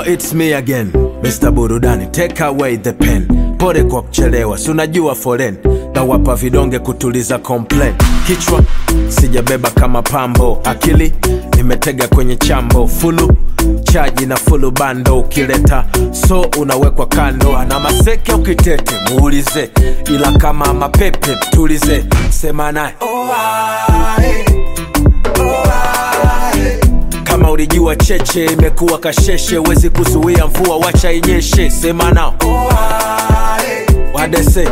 Yo, it's me again Mr. Burudani, take away the pen. Pole kwa kuchelewa, si unajua foren na wapa vidonge kutuliza complain. Kichwa sijabeba kama pambo, akili nimetega kwenye chambo, fulu chaji na fulu bando, ukileta so unawekwa kando. Ana maseke ukitete muulize, ila kama mapepe tulize, sema naye kama ulijua cheche imekuwa kasheshe, wezi kuzuia mvua, wacha inyeshe. Sema nao wadese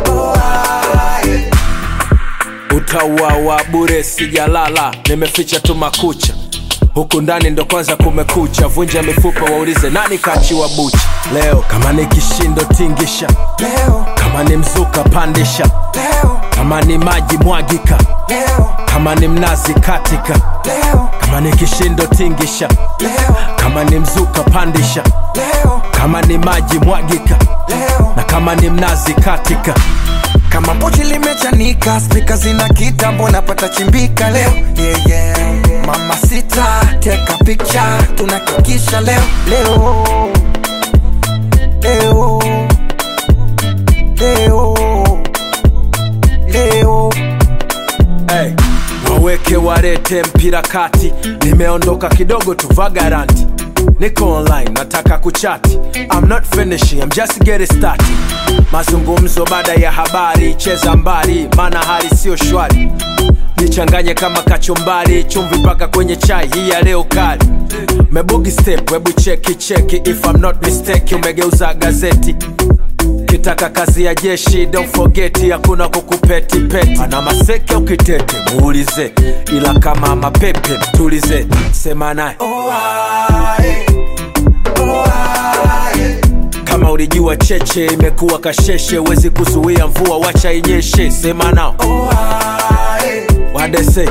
utauawa bure, sijalala, nimeficha tu makucha huku ndani ndo kwanza kumekucha, vunja mifupa, waulize nani kachiwa bucha leo. Kama ni kishindo tingisha, leo, kama ni mzuka pandisha, leo, kama ni maji mwagika, leo, kama ni mnazi katika, leo, kama ni kishindo tingisha, leo, kama ni mzuka pandisha, leo, kama ni maji mwagika, leo. na kama ni mnazi katika. Kama pochi limechanika, spika zina kitambo, napata chimbika leo. Yeah, yeah. Mama sita, take a picture, tunakikisha leo, leo, leo, leo, leo. Hey, waweke warete mpira kati, nimeondoka kidogo tu vagaranti, niko online nataka kuchati. I'm not finishing, I'm just getting started. Mazungumzo baada ya habari, cheza mbali, maana hali sio shwari. Nichanganye kama kachumbari, chumvi mpaka kwenye chai hii ya leo kali. Mebugi step, webu cheki cheki, if I'm not mistake, umegeuza gazeti kitaka kazi ya jeshi don't forget hakuna kukupeti peti ana maseke ukitete muulize ila kama mapepe tulize sema naye kama ulijua cheche imekuwa kasheshe wezi kuzuia mvua wacha inyeshe sema nao wadese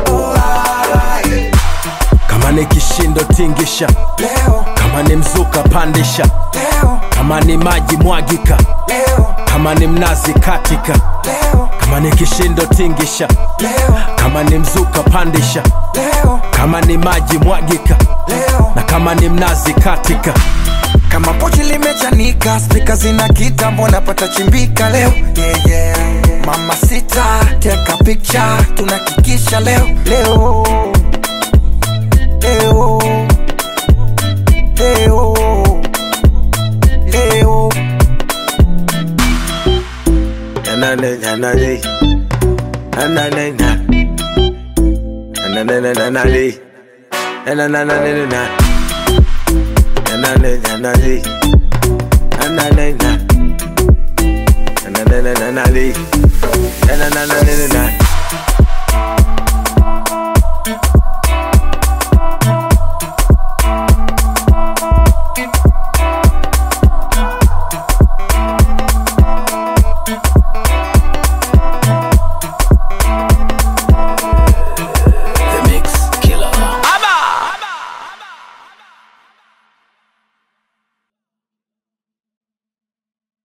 kama ni kishindo tingisha Leo, kama ni mzuka pandisha leo, kama ni maji mwagika leo, kama ni mnazi katika leo, kama ni kishindo tingisha leo, kama ni mzuka pandisha leo, kama ni maji mwagika leo. na kama ni mnazi katika kama pochi limechanika, spika zina kitambo, napata chimbika leo. Yeah, yeah. Mama sita, take a picture, tunakikisha leo, leo, leo, leo, leo. Na